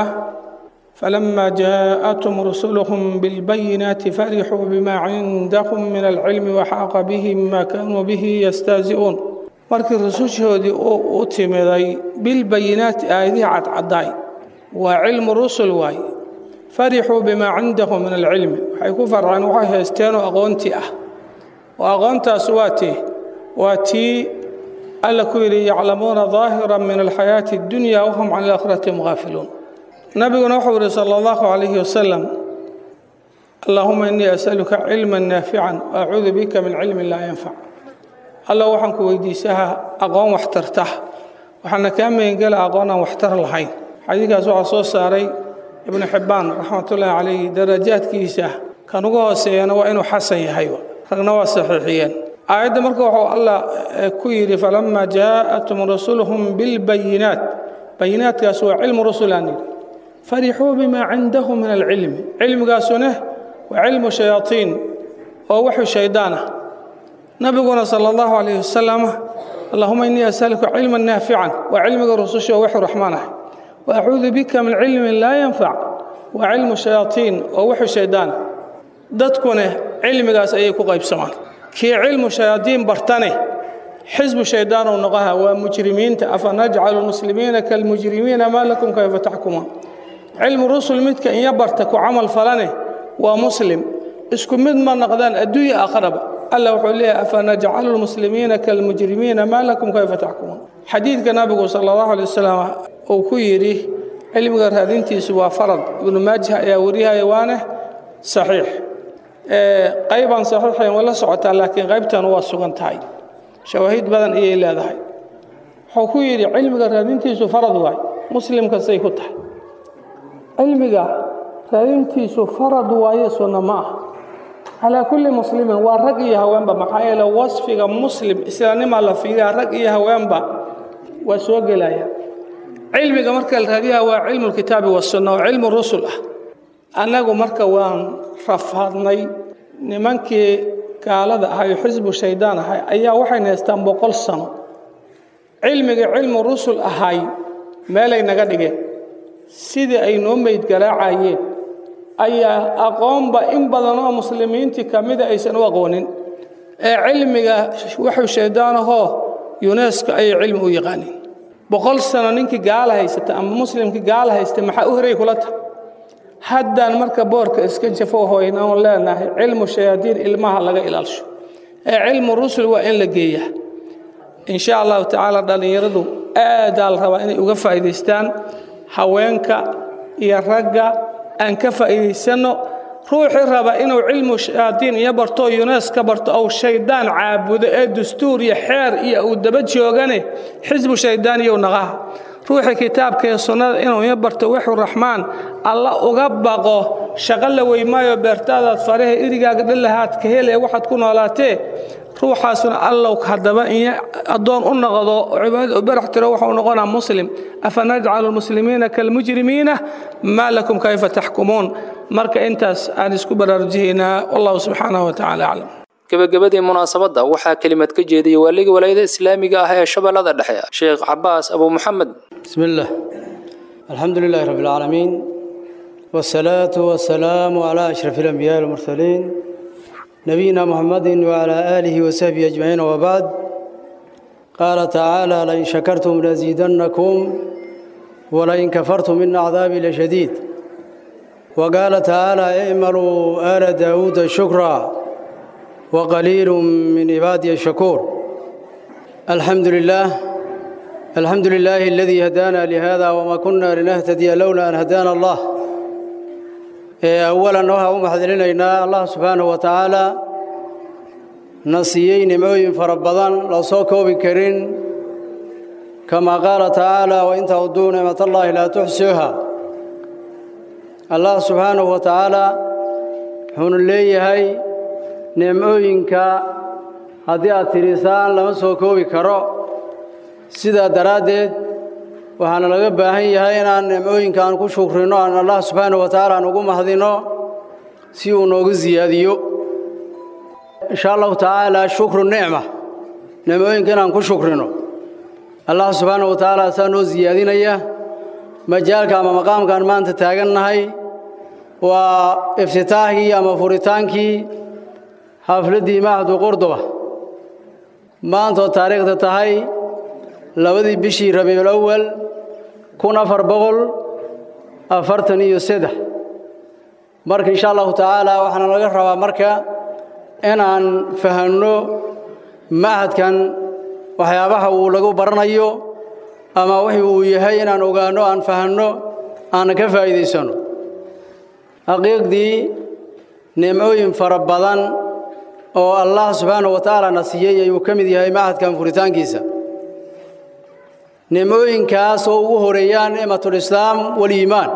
فلما جاءتهم رسلهم بالبينات فرحوا بما عندهم من العلم وحاق بهم ما كانوا به يستهزئون markii rusushoodii u timiday bilbayinaati aayadihii cadcadaay waa cilmu rusul waaye farixuu bimaa cindahum min alcilmi waxay ku farceen waxay haysteenoo aqoontii ah oo aqoontaas waa tii waa tii alla ku yidhi yaclamuuna daahira min alxayaati addunya wahum can alaakhirati gaafiluun nabiguna wuxuu yidhi sala allahu calayhi wasalam allaahuma innii asaluka cilman naafican waacuudu bika min cilmin laa yanfac alla waxaan ku weydiisaha aqoon waxtarta waxaana kaa megangela aqoon aan waxtar lahayn xadiidkaas waxaa soo saaray ibnu xibbaan raxmatullaahi calayhi darajaadkiisa kan ugu hooseeyana waa inuu xasan yahay ragna waa saxiixiyeen aayadda marka wuxuu allah ku yidhi falamaa jaa'atum rusuluhum bilbayinaat bayinaatkaas waa cilmu rusulaan yidhi farixuu bimaa cindahum min alcilmi cilmigaasuna waa cilmu shayaatiin oo waxu shaydaan ah nabiguna sala allahu calayhi wasalam allahuma innii asaluka cilman naafican waa cilmiga rususha oo waxu raxmaan ah wa acuudu bika min cilmin laa yanfac waa cilmu shayaatiin oo waxu shaydaan ah dadkuna cilmigaas ayay ku qaybsamaan kii cilmu shayaatiin bartane xisbu shaydaan uu noqoha waa mujrimiinta afa najcalu lmuslimiina kalmujrimiina maa lakum kayfa taxkumuun cilmu rusul midka inya barta ku camal falane waa muslim isku mid ma noqdaan adduunya aakharaba alla wuxuu leeyahay afanajcalu lmuslimiina kalmujrimiina maa lakum kayfa taxkumuun xadiidka nabigu sala allahu alay wasalam uu ku yidhi cilmiga raadintiisu waa farad ibnu maajah ayaa wariyahaya waane saxiix qaybaan saxiixayn waa la socotaa laakiin qaybtan waa sugan tahay shawaahid badan ayay leedahay wuxuu ku yidhi cilmiga raadintiisu farad waay muslim kastay ku tahay cilmiga raadintiisu farad waaye sunna ma ah calaa kulli muslimin waa rag iyo haweenba maxaa yeele wasfiga muslim islaamnimaa la fiiriyaa rag iyo haweenba waa soo gelaya cilmiga marka la raadiyaa waa cilmu lkitaabi wasunna oo cilmu rusul ah annagu marka waan rafaadnay nimankii gaalada ahay oo xisbu shaydaan ahay ayaa waxayna haystaan boqol sano cilmiga cilmu rusul ahay meelay naga dhigeen sidii ay noo meyd garaacayeen ayaa aqoonba in badan oo muslimiintii ka mida aysan u aqoonin ee cilmiga wuxuu shayddaanahoo yunesko ayay cilmi u yaqaaniin boqol sano ninkii gaala haysata ama muslimkii gaala haysta maxaa u horay kula tahay haddaan marka boorka iska jafo hoyn oon leenahay cilmu shayaadiin ilmaha laga ilaalsho ee cilmu rusul waa in la geeyaa insha allahu tacaala dhallinyaradu aadaa la rabaa inay uga faa'iidaystaan haweenka iyo ragga aan ka faa'iidaysanno ruuxii raba inuu cilmu shayaadiin iyo barto yunes ka barto ou shayddaan caabudo ee dastuur iyo xeer iyo uu daba joogane xisbu shayddaan iyo naqaha ruuxii kitaabka iyo sunnada inuu iyo barto wuxuu raxmaan alla uga baqo shaqo la weymaayo beertaadaad faraha irigaaga dhalahaad ka hele waxaad ku noolaatee ruuxaasuna allow haddaba in addoon u noqdo cibaadada u barax tiro wuxuu noqonaa muslim afa najcalu lmuslimiina kalmujrimiina maa lakum kayfa taxkumuun marka intaas aan isku baraarujihaynaa wallahu subxaanahu watacaala aclam gebagabadii munaasabadda waxaa kelimad ka jeediyey waaliga walaayada islaamiga ah ee shabeellada dhexe sheekh cabaas abu muxamed بسم الله الحمد لله رب العالمين والصلاة والسلام على أشرف الأنبياء والمرسلين نبينا محمد وعلى آله وصحبه أجمعين وبعد قال تعالى لئن شكرتم لأزيدنكم ولئن كفرتم إن عذابي لشديد وقال تعالى اعملوا آل داود شكرا وقليل من عبادي الشكور الحمد لله الحمد لله الذي هدانا لهذا وما كنا لنهتدي لولا أن هدانا الله أولا نوها ومحذرين الله سبحانه وتعالى نصيين موين فربضان لو صوكوا بكرين كما قال تعالى وإن تعدوا نعمة الله لا تحسوها الله سبحانه وتعالى حون اللي هاي نعموينك هذه الترسان لما صوكوا بكرو sidaa daraaddeed waxaana laga baahan yahay inaan nicmooyinka aan ku shukrino aan allah subxaana wa tacaala aan ugu mahdino si uu noogu siyaadiyo insha allahu tacaala shukru nicma nicmooyinka inaan ku shukrino allah subxaana wa tacaala saa noo siyaadinaya majaalka ama maqaamkaan maanta taagannahay waa iftitaahkii ama furitaankii xafladdii mahadu qurduba maantaoo taariikhda tahay labadii bishii rabiicul awal kun afar boqol afartan iyo saddex marka insha allahu tacaala waxaana laga rabaa marka inaan fahanno machadkan waxyaabaha uu lagu baranayo ama wixii uu yahay inaan ogaanno aan fahanno aana ka faa'iidaysanno xaqiiqdii nimcooyin fara badan oo allah subxaana wa tacaala na siiyey ayuu ka mid yahay machadkan furitaankiisa nicmooyinkaas oo ugu horeeyaan nicmatulislaam waliimaan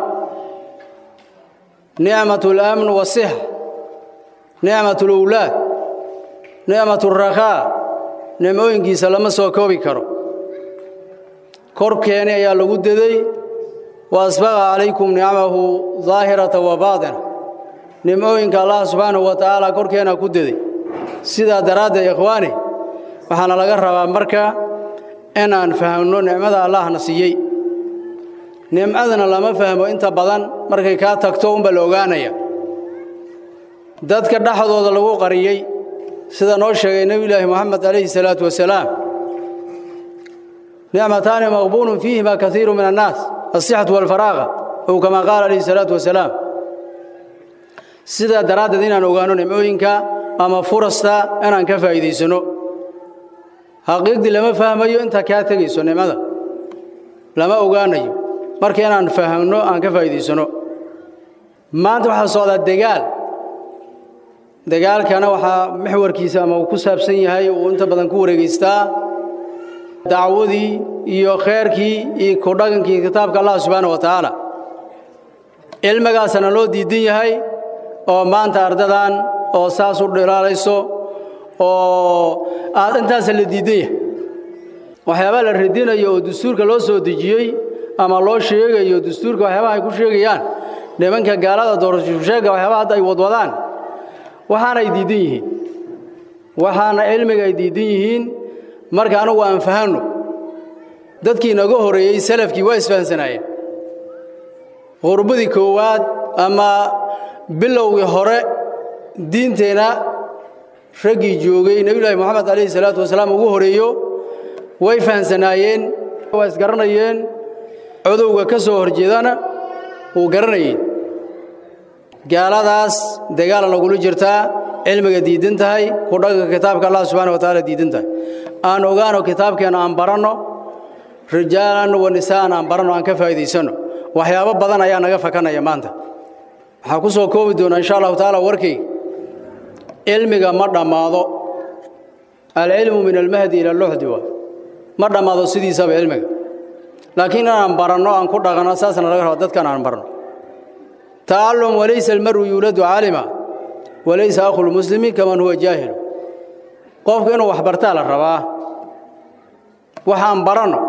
nicmatulamn wasixa nicmatulowlaad nicmaturakhaa nicmooyinkiisa lama soo koobi karo korkeeni ayaa lagu deday wa asbaqa calaykum nicmahu daahirata wa baatina nicmooyinka allah subxaanahu wa tacaala korkeena ku deday sidaa daraaddeed ikhwaani waxaana laga rabaa marka inaan fahamno nicmada allahna siiyey nimcadana lama fahmo inta badan markay kaa tagto unba la ogaanaya dadka dhexdooda lagu qariyey sida noo sheegay nebiyulaahi moxamed calayhi salaatu wasalaam nicmataani maqbuulun fiihima kaiiru min annaas asixatu walfaraaqa ow kamaa qaala calayhi salaatu wasalaam sidaa daraaddeed inaan ogaano nimcooyinka ama furasta inaan ka faa'iidaysanno xaqiiqdii lama fahmayo intaa kaa tegayso nicmada lama ogaanayo marka inaan fahamno aan ka faa'iidaysanno maanta waxaa socdaa degaal dagaalkana waxaa maxwarkiisa ama uu ku saabsan yahay uu inta badan ku wareegaystaa dacwadii iyo khayrkii iyo ku dhaqankii kitaabka allah subxaana wa tacaala cilmigaasana loo diidan yahay oo maanta ardadan oo saas u dhilaalayso oo aad intaasa la diidan yahay waxyaabaa la radinayo oo dastuurka loo soo dejiyey ama loo sheegayo dastuurka waxyaabaha ay ku sheegayaan nimanka gaalada doorasheega waxyaabaha hadda ay wadwadaan waxaana ay diidan yihiin waxaana cilmiga ay diidan yihiin marka anugu aan fahanno dadkii naga horreeyey salafkii waa isfahansanaayeen qurbadii koowaad ama bilowgii hore diinteenna raggii joogay nebiyullaahi moxamed calayhi salaatu wasalaam ugu horeeyo way fahansanaayeen waa isgaranayeen codowga ka soo horjeedana wuu garanayeen gaaladaas dagaala lagula jirtaa cilmiga diidan tahay ku dhaqanka kitaabka allah subxana wa tacaala diidan tahay aan ogaano kitaabkeenna aan baranno rijaalan wa nisaa'an aan baranno aan ka faa'iidaysanno waxyaabo badan ayaa naga fakanaya maanta waxaan ku soo koobi doonaa insha allahu tacaala warkayga cilmiga ma dhammaado alcilmu min almahdi ila luxdi waa ma dhammaado sidiisaba cilmiga laakiin inaan baranno aan ku dhaqanno saasna laga raba dadkan aan barno تعلم وليس المرء يولد عالما وليس أخو المسلم كمن هو جاهل قف إنه وحبرتا للرباه وحان برنو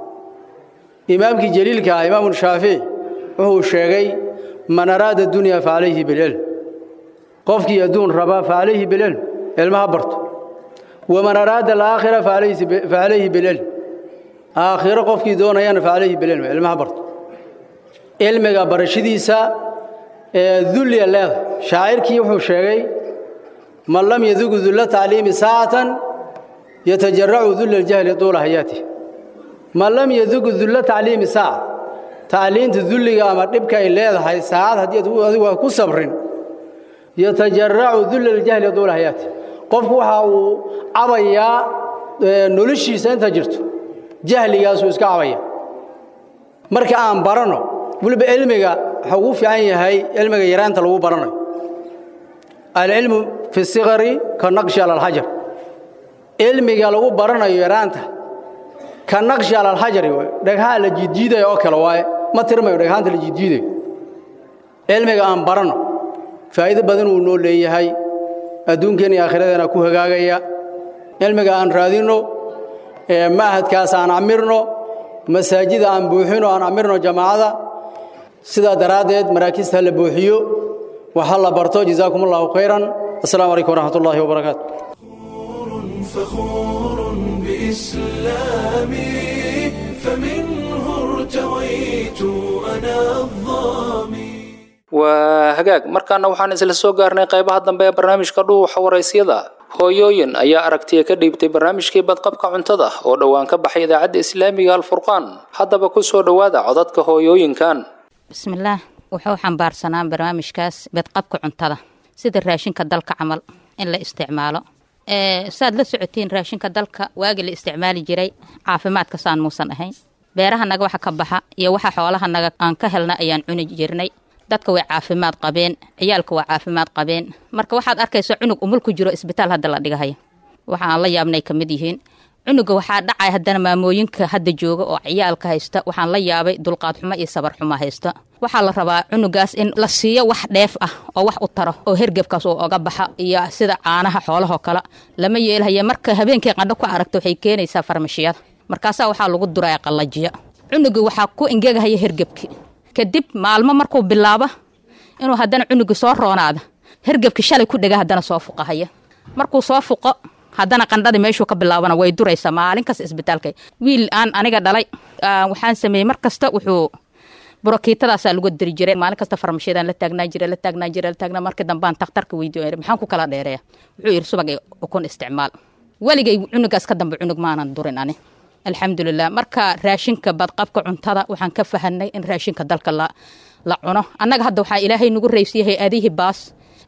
إمامك جليل كا إمام الشافعي وهو الشيغي من أراد الدنيا فعليه بالعلم قفك يدون ربا فعليه بالعلم علمها برت ومن أراد الآخرة فعليه, فعليه بالعلم آخرة قفك دون أيان فعليه بالعلم علمها برت علمك برشديسا dulliya leeda shaacirkii wuxuu sheegay man lam yadugu dulla tacliimi saacatan yatajaracu dulla aljahli tuula hayaatih man lam yadugu dulla tacliimi saaca tacliinta dulliga ama dhibka ay leedahay saacad haddii adigu ku sabrin yatajaracu dulla aljahli tuula hayaatih qofku waxa uu cabayaa noloshiisa inta jirto jahligaasuu iska cabaya marka aan baranno weliba cilmiga waxa ugu fiican yahay cilmiga yaraanta lagu baranayo alcilmu fi sigari ka naqshi ala alxajar cilmiga lagu baranayo yaraanta ka naqshi ala alxajari dhaghaa la jiidjiidaya oo kale waaye ma tirmayo dhaghaanta la jiidjiidayo cilmiga aan baranno faa'iido badan uu noo leeyahay adduunkeena iyo aakhiradeenna ku hagaagaya cilmiga aan raadinno ma'hadkaas aan camirno masaajida aan buuxino aan camirno jamaacada sidaa daraaddeed maraakista la buuxiyo waxa la barto jazaakum allahu khayran assalaamu calaykum waraxmat ullaahi wabarakaatu فخور بإسلامي فمنه ارتويت أنا الظامي waa hagaag markaana waxaan isla soo gaarnay qaybaha dambe ee barnaamijka dhuuxa waraysyada hooyooyin ayaa aragtiya ka dhiibtay barnaamijkii badqabka cuntada oo dhowaan ka baxay idaacadda islaamiga alfurqaan haddaba ku soo dhowaada codadka hooyooyinkan bismillaah wuxuu xambaarsanaa barnaamijkaas badqabka cuntada sida raashinka dalka camal in la isticmaalo saad la socotiin raashinka dalka waagii la isticmaali jiray caafimaadka saan muusan ahayn beerahanaga waxa ka baxa iyo waxa xoolahanaga aan ka helna ayaan cuni jirnay dadka way caafimaad qabeen ciyaalka waa caafimaad qabeen marka waxaad arkaysa cunug umul ku jiro isbitaal hadda la dhigahaya waxa aan la yaabnay ka mid yihiin cunuga waxaa dhacay haddana maamooyinka hadda jooga oo ciyaalka haysta waxaan la yaabay dulqaad xumo iyo sabar xumo haysta waxaa la rabaa cunugaas in la siiyo wax dheef ah oo wax u taro oo hergebkaas uu oga baxa iyo sida caanaha xoolahoo kale lama yeelhaya marka habeenkii qandho ku aragta waxay keenaysaa farmashiyada markaasaa waxaa lagu duraya qallajiya cunuga waxaa ku ingegahaya hergebki kadib maalmo markuu bilaabo inuu haddana cunugi soo roonaada hergebki shalay ku dhega haddana soo fuqahaya markuu soo fuqo haddana qandhada meeshuu ka bilaabana way duraysaa maalin kasta isbitaalka wiil aan aniga dhalay waxaan sameeyey mar kasta wuxuu burokiitadaasaa lagu diri jiray maalin kasta farmashiyadan la taagnaa jira la taagnaa jira la taagnaa markii dambaan takhtarka weydiiyo maxaan ku kala dheereeya wuxuu yidhi subag ukun isticmaal weligay cunugaas ka dambe cunug maanan durin ani alxamdulilah marka raashinka badqabka cuntada waxaan ka fahanay in raashinka dalka la la cuno annaga hadda waxaa ilaahay nagu raysiyay hay-adihii baas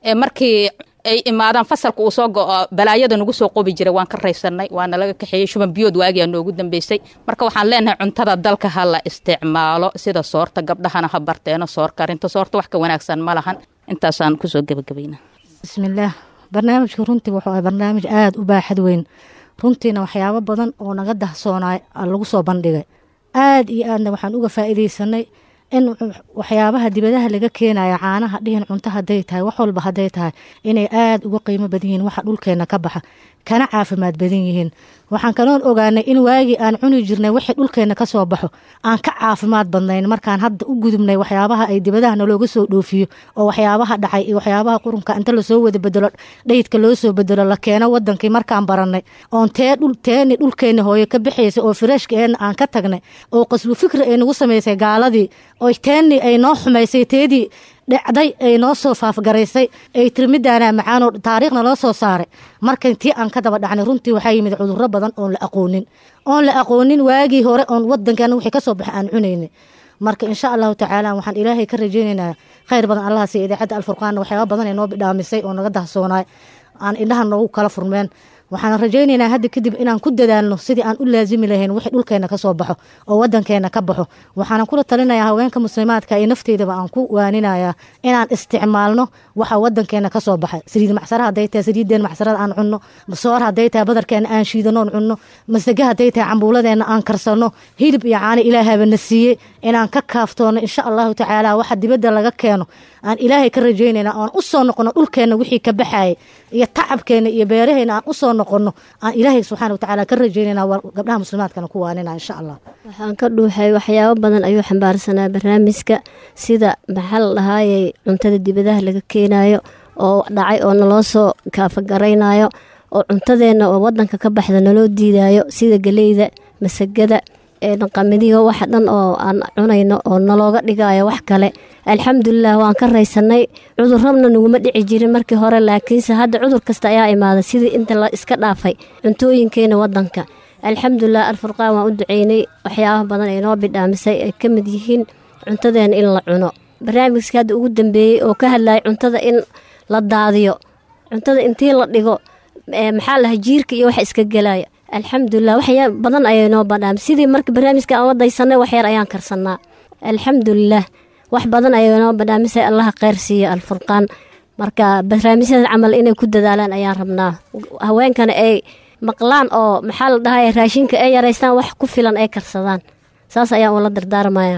ee markii ay imaadaan fasalka uu soo go-o balaayada nagu soo qobi jiray waan ka raysanay waana laga kaxeeyey shuban biyood waagiyaa noogu dambeysay marka waxaan leenahay cuntada dalka ha la isticmaalo sida soorta gabdhahana ha barteeno soor karinta soorta wax ka wanaagsan ma lahan intaasaan kusoo gebagabayna bismillaah barnaamijka runtii wuxuu ahay barnaamij aada u baaxad weyn runtiina waxyaabo badan oo naga dahsoonaay lagu soo bandhigay aada iyo aadna waxaan uga faa'iidaysanay in waxyaabaha dibadaha laga keenayo caanaha dhihin cunto hadday tahay wax walba hadday tahay inay aada uga qiimo badan yihiin waxa dhulkeenna ka baxa kana caafimaad badan yihiin waxaan kaloon ogaanay in waagii aan cuni jirnay wixii dhulkeenna ka soo baxo aan ka caafimaad badnayn markaan hadda u gudubnay waxyaabaha ay dibadaha nalooga soo dhoofiyo oo waxyaabaha dhacay iyo waxyaabaha qurunka inta lasoo wada bedelo dhayidka loo soo bedelo la keeno wadankii markaan barannay oon tee dhul teeni dhulkeenna hooye ka bixaysa oo firashka eenna aan ka tagnay oo qasbu fikri ay nagu samaysay gaaladii oo teeni ay noo xumaysay teedii dhacday ay noo soo faafgaraysay ay tiri midaanaa macaanoo taariikhna loo soo saaray markan tii aan ka daba dhacnay runtii waxaa yimid cudurro badan oon la aqoonin oon la aqoonin waagii hore oon wadankeena wixii ka soo baxay aan cunaynay marka insha allahu tacaala waxaan ilaahay ka rajaynaynaa khayr badan allaha siiya idaacadda alfurqaanna waxyaaba badan ay noo bidhaamisay oo naga dahsoonaay aan indhaha noogu kala furmeen waxaan rajaynaynaa hadda kadib inaan ku dadaalno sidii aan u laazimi lahayn wixii dhulkeenna ka soo baxo oo wadankeena ka baxo waxaana kula talinayaa haweenka muslimaadka iyo nafteydaba aan ku waaninayaa inaan isticmaalno waxa wadankeena ka soo baxa saliid macsara hadday tahay saliiddeen macsarada aan cunno soor hadday tahay badarkeena aan shiidanoon cunno masage hadday tahay cambuuladeena aan karsanno hilib iyo caano ilaahaba siiyey inaan ka kaaftoono insha allahu tacaala waxa dibadda laga keeno aan ilaahay ka rajaynayna aan u soo noqono dhulkeenna wixii ka baxayay iyo tacabkeena iyo beeraheena aan u soo noqono aan ilaahay subxaana watacaala ka rajaynayna gabdhaha muslimaadkana ku waanina insha allah waxaan ka dhuuxay waxyaabo badan ayuu xambaarsanaa barnaamijka sida maxaa la dhahaayey cuntada dibadaha laga keenayo oo dhacay oo naloo soo kaafagaraynayo oo cuntadeenna oo wadanka ka baxda naloo diidayo sida galeyda masagada qamadiga waxa dhan oo aan cunayno oo nalooga dhigayo wax kale alxamdulilah waan ka raysanay cudurrabna naguma dhici jirin markii hore laakiinse hadda cudur kasta ayaa imaaday sidii inta la iska dhaafay cuntooyinkeena wadanka alxamdulilah alfurqaan waan u duceynay waxyaabaha badan ay noo bidhaamisay ay ka mid yihiin cuntadeena in la cuno barnaamijka hadda ugu dambeeyey oo ka hadlayay cuntada in la daadiyo cuntada intii la dhigo maxaa laha jiirka iyo waxa iska gelaya alxamdulilah waxyaa badan ayay noo badhaam sidii marka barnaamijka aan wadaysanay wax yar ayaan karsanaa alxamdulilah wax badan ayay noo badhaamisay allaha kheyr siiya alfurqaan marka barnaamijyada camal inay ku dadaalaan ayaan rabnaa haweenkana ay maqlaan oo maxaa la dhahay raashinka ay yaraystaan wax ku filan ay karsadaan saas ayaan ula dardaarmayaa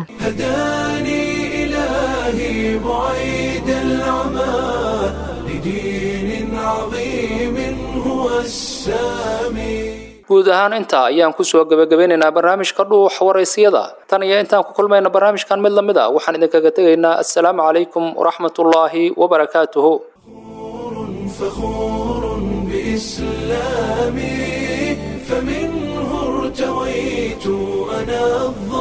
إلهي بعيد العمى لدين عظيم هو السامي guud ahaan intaa ayaan kusoo gebagabeynaynaa barnaamijka dhuux waraysiyada tan iyo intaan ku kulmayna barnaamijkan mid lamid a waxaan idinkaga tegaynaa assalaamu calaykum waraxmatullaahi wabarakaatuhu فخور بإسلامي فمنه ارتويت أنا الظالم